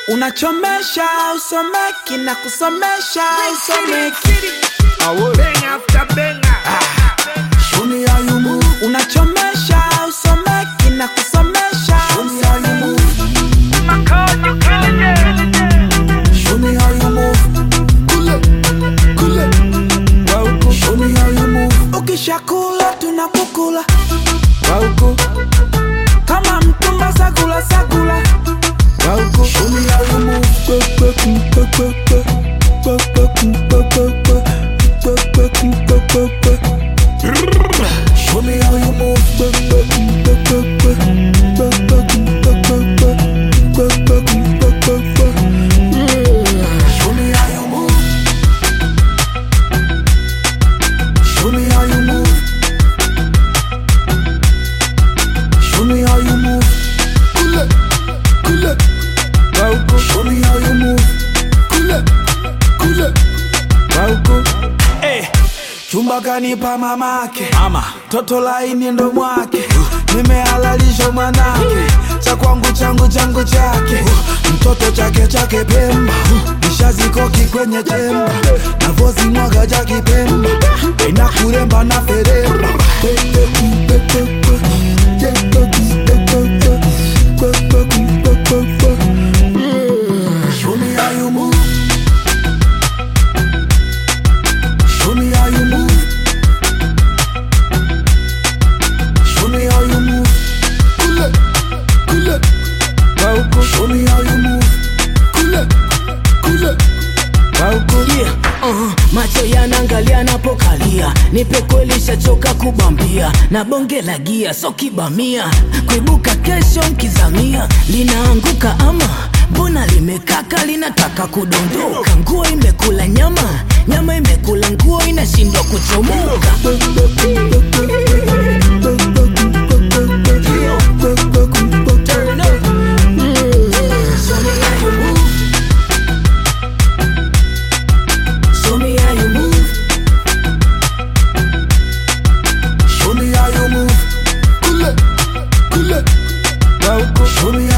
unachomesha usomeki na kusomesha usomeki Bang after banger. Show me how you move. unachomesha usomeki na kusomesha Show me how you move. Show me how you move. Kule, kule. Wauku. Show me how you move. Ukishakula tunakukula Wauku. Kama mtumba sagula sagula Wauku. Show me how you move. Kwe, kwe, kwe, kwe, kwe, kwe. Kwe, kwe, kwe, kwe, kwe, kwe. Kwe, kwe, kwe, kwe, kwe, kwe. Show me how you move. Kwe, kwe, kwe, kwe, kwe. Kwe, kwe, kwe, kwe, kwe. Kwe, kwe, kwe, kwe, kwe. Show me how you move. Show me how you move. Show me how you move. Kule, kule. Wauku. Show me how you move. Kule, kule. Wauku. Eh, chumba kanipa mamake mama toto laini ndo mwake nimehalalisha mwanake cha kwangu changu changu chake mtoto chake chake pemba nishazikoki kwenye chemba navozi mwaga ja kipemba ina kuremba na feremba Show me how you move. Show me how you move. Show me how you move. Kule, kule. Wauku. Show me how you move. Kule, kule. Wauku. Yeah, uh, macho yanaangalia napokalia, nipe kweli, shachoka kubambia na bonge la gia, so kibamia kuibuka kesho mkizamia, linaanguka ama mbona limekaka, linataka kudondoka, nguo imekula nyama, nyama imekula nguo, inashindwa kuchomoka. Show me how you move. Show me how you move. Kule, kule. Wauku. Show me